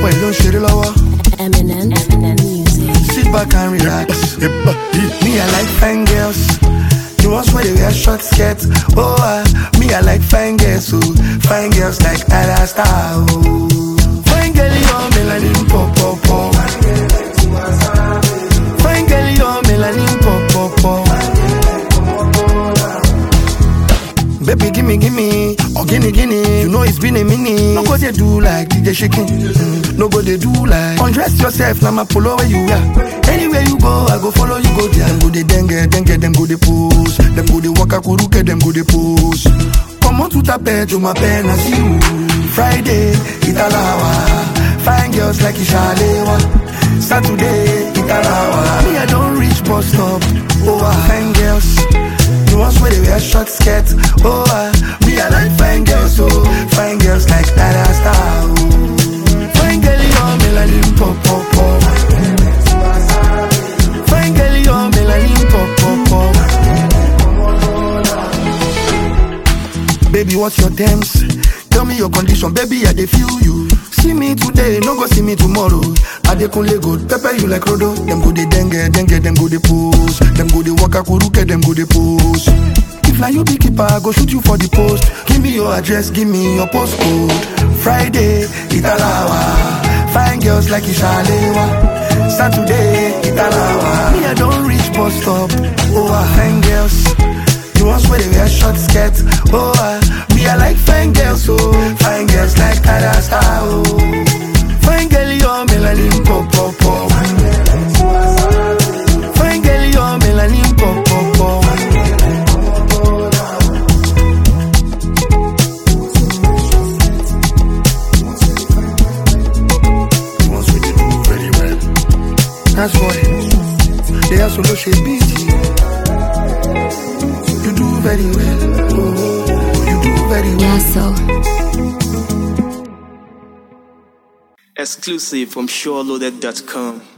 boy ló ń ṣeré lọ́wọ́. Eminem, Eminem music. Sit back and relax. me, I like fine girls. The ones where they wear short skirts. Oh, uh, me, I like fine girls. Oh, fine girls like Ada Star. Oh, fine girl, you're melanin pop pop pop. Fine girl, you're melanin pop pop pop. Baby, gimme, gimme, or gimme, gimme. You know it's been a minute. No go they do like DJ shaking. Mm, No go they do like undress yourself. Now my polo where you are. Anywhere you go, I go follow you. Go there. Them go they dengue, dengue, them go they pose. Them go they waka kuruke, them go they pose. Come on to tape, to my pen, I see you. Friday, Italawa. Fine girls like Ishalewa. Saturday, Italawa. Me, I don't reach bus stop. Oh, ah, fine girls. The ones where they wear short skirts. Oh, uh, me, I like fine girls, oh. Fine girls like that I star, oh. Fine girl, you're melanin pop, pop, pop. Fine girl, you're melanin pop, pop, pop. Baby, what's your terms? Tell me your condition, baby, I dey feel you. See me today, no go see me tomorrow. I dey kunle go pepper you like Rodo. Them go dey dengue, dengue, them go dey pose. Them go dey waka kuruke, them go dey pose. If na you be keeper, I go shoot you for the post. Give me your address, give me your postcode. Friday, Italawa. Fine girls like Ishalewa. Saturday, Italawa. Me, I don't reach bus stop. Oh, ah, fine girls. The ones where they wear short skirts. Oh, uh, me, I like fine girls, oh. Fine girls like Ada Star, oh. Fine girl, you're melanin pop, pop, pop. Fine girl, you're melanin pop, pop, pop. The ones where they do very well. That's why they are solo shape beat. You do very well. Oh, you do very well. Yeah, so. Exclusive from SureLoaded.com.